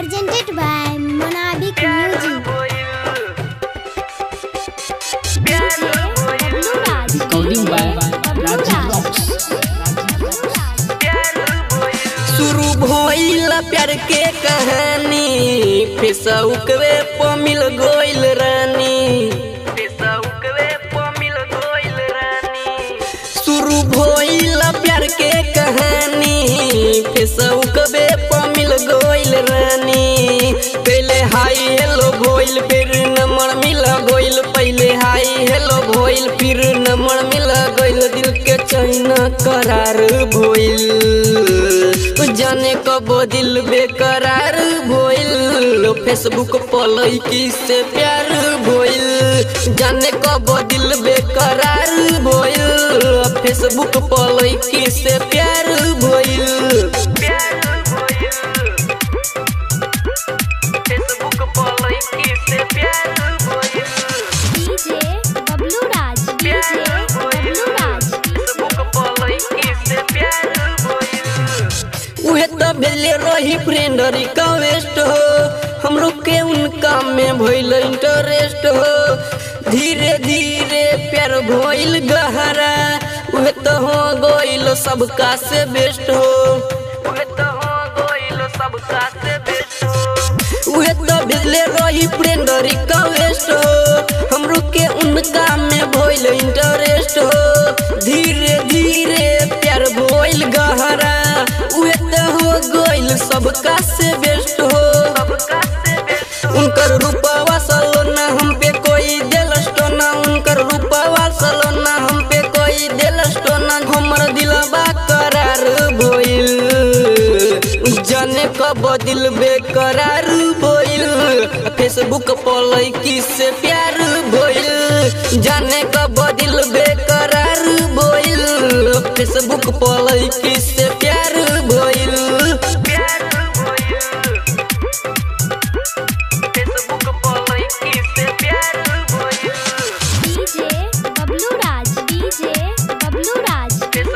presented by Monabik Music. Recording by Rajiv Rocks. शुरू भइल प्यार के कहानी फेसबुकवे पर मिल गइल रानी फेसबुकवे पर मिल गइल रानी शुरू भइल प्यार के कहानी फेसबुकवे पर मिल गइल रानी पहले हाय हेलो भइल फिर नंबर मिल गइल पहले हाय हेलो भइल फिर नंबर मिल गइल दिल के चैन करार भइल जाने कब दिल बेकरार भइल फेसबुक पर लड़की से प्यार भइल जाने कब दिल बेकरार भइल फेसबुक पर लड़की से प्यार भइल फेसबुक पर लड़की से प्यार भइल DJ Bablu Raj. DJ Bablu Raj. उहे त भेले रही फ्रेंड रिक्वेस्ट हो हमरो के उनका में भइल इंटरेस्ट हो धीरे धीरे प्यार भइल गहरा उहे त हो गइल सबका से बेस्ट हो उहे त हो गइल सबका से बेस्ट हो उहे त भेले रही फ्रेंड रिक्वेस्ट हो हमरो के उनका में भइल इंटरेस्ट हो धीरे धीरे प्यार भइल गहरा उहे त हो गइल सबका से बेस्ट हो उनकर रूपवा सलोना हम पे कोई दिल स्टोना उनकर रूपवा सलोना हम पे कोई दिल स्टोना हमर दिलवा करार भइल जाने कब दिल बेकरार भइल फेसबुक पर लड़की से प्यार भइल जाने कब दिल बेकरार भइल फेसबुक पर लड़की से प्यार भइल फेसबुक पर लड़की से प्यार भइल DJ Bablu Raj. DJ Bablu Raj.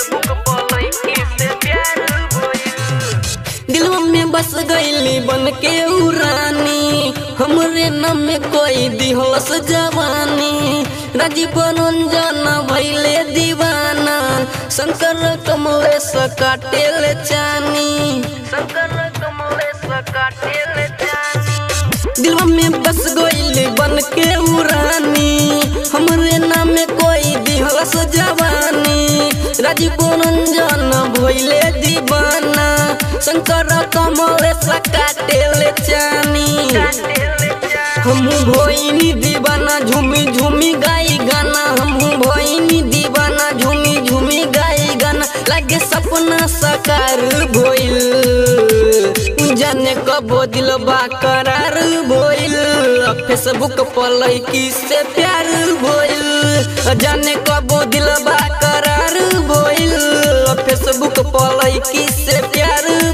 दिलवा में बस गईली बन के उ रानी हमरे नाम में कोई दिहलस जवानी राजीव रंजन भैले दीवाना शंकर कमलेश काटेल चानी शंकर कमलेश काटेल चानी दिलवा में बस गईली बन के उ रानी हमरे नाम में कोई दिहलस जवानी राजीव रंजन भैले दीवाना शंकर कमलेश काटेल चानी हम भोइनी दीवाना झूमी झूमी गाई गाना हम भोइनी दीवाना झूमी झूमी गाई गाना लागे सपना साकार भइल जाने कब दिल करार भइल फेसबुक पर लड़की से प्यार भइल जाने कब दिल करार भइल फेसबुक पर लड़की से प्यार